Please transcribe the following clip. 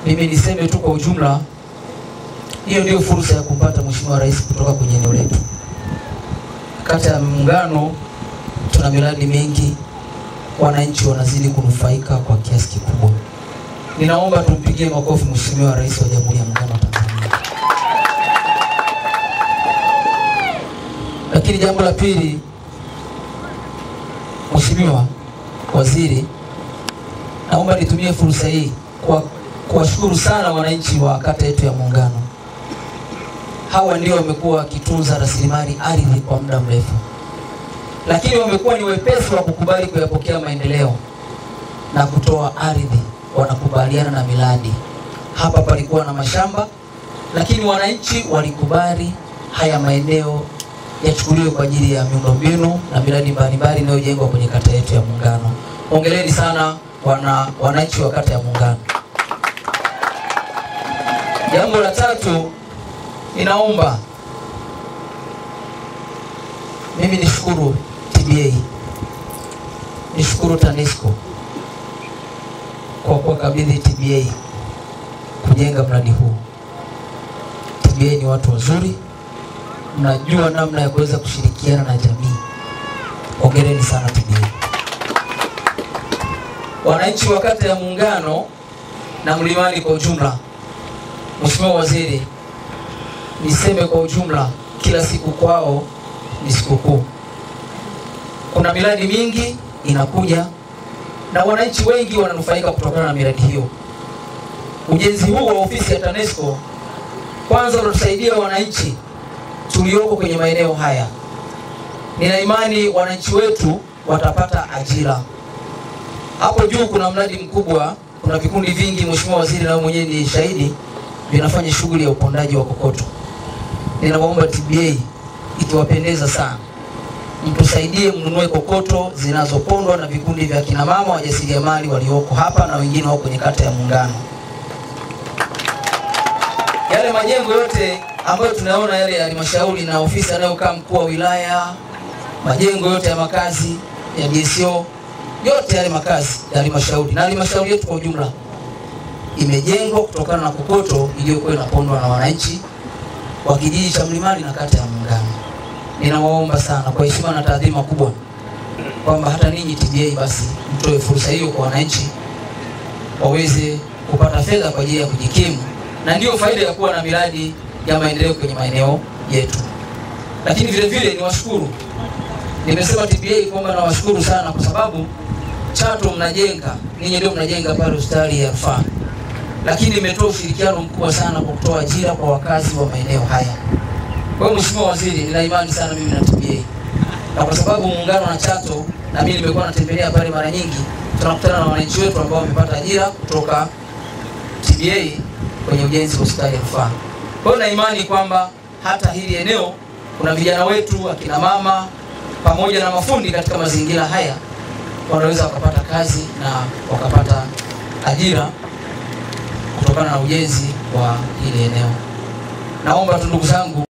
Mimi niseme tu kwa ujumla, hiyo ndio fursa ya kumpata Mheshimiwa Rais kutoka kwenye eneo letu. Kata ya Muungano tuna miradi mingi, wananchi wanazidi kunufaika kwa kiasi kikubwa. Ninaomba tumpigie makofi Mheshimiwa Rais wa Jamhuri ya Muungano wa Tanzania. Lakini jambo la pili, Mheshimiwa Waziri, naomba nitumie fursa hii kwa kuwashukuru sana wananchi wa kata yetu ya Muungano. Hawa ndio wamekuwa wakitunza rasilimali ardhi kwa muda mrefu, lakini wamekuwa ni wepesi wa kukubali kuyapokea maendeleo na kutoa ardhi, wanakubaliana na miradi. Hapa palikuwa na mashamba, lakini wananchi walikubali haya maeneo yachukuliwe kwa ajili ya miundombinu na miradi mbalimbali inayojengwa kwenye kata yetu ya Muungano. Hongereni sana wana wananchi wa kata ya Muungano. Jambo la tatu, ninaomba mimi nishukuru TBA, nishukuru TANESCO kwa kuwakabidhi TBA kujenga mradi huu. TBA ni watu wazuri, mnajua namna ya kuweza kushirikiana na jamii. Hongereni sana TBA. Wananchi wa kata ya Muungano na Mlimani kwa ujumla, Mheshimiwa Waziri, niseme kwa ujumla, kila siku kwao ni sikukuu. Kuna miradi mingi inakuja na wananchi wengi wananufaika kutokana na miradi hiyo. Ujenzi huu wa ofisi ya TANESCO kwanza unatusaidia wananchi tulioko kwenye maeneo haya. Nina imani wananchi wetu watapata ajira. Hapo juu kuna mradi mkubwa, kuna vikundi vingi, Mheshimiwa Waziri, na wewe mwenyewe ni shahidi, vinafanya shughuli ya upondaji wa kokoto. Ninawaomba TBA, ikiwapendeza sana, mtusaidie mnunue kokoto zinazopondwa na vikundi vya kina mama wajasiriamali walioko hapa na wengine wako kwenye kata ya Muungano. Yale majengo yote ambayo tunaona yale ya halmashauri na ofisi anayokaa mkuu wa wilaya, majengo yote ya makazi ya DSO, yote yale makazi ya halmashauri na halmashauri yetu kwa ujumla imejengwa kutokana na kokoto iliyokuwa inapondwa na wananchi wa kijiji cha Mlimani na kata ya Muungano. Ninawaomba sana kwa heshima na taadhima kubwa kwamba hata ninyi TBA basi mtoe fursa hiyo kwa wananchi waweze kupata fedha kwa ajili ya kujikimu, na ndiyo faida ya kuwa na miradi ya maendeleo kwenye maeneo yetu. Lakini vile vile niwashukuru, nimesema TBA kwamba nawashukuru sana kwa sababu Chato mnajenga, ninyi ndio mnajenga pale hospitali ya rufaa, lakini imetoa ushirikiano mkubwa sana kwa kutoa ajira kwa wakazi wa maeneo haya. Kwa hiyo Mheshimiwa Waziri, nina imani sana mimi na TBA, na kwa sababu muungano na Chato na mimi nimekuwa natembelea pale mara nyingi, tunakutana na wananchi wetu ambao wamepata ajira kutoka TBA kwenye ujenzi wa hospitali ya rufaa. Kwa hiyo na imani kwamba hata hili eneo kuna vijana wetu, akina mama pamoja na mafundi katika mazingira haya wanaweza wakapata kazi na wakapata ajira kutokana na ujenzi wa hili eneo. Naomba tu ndugu zangu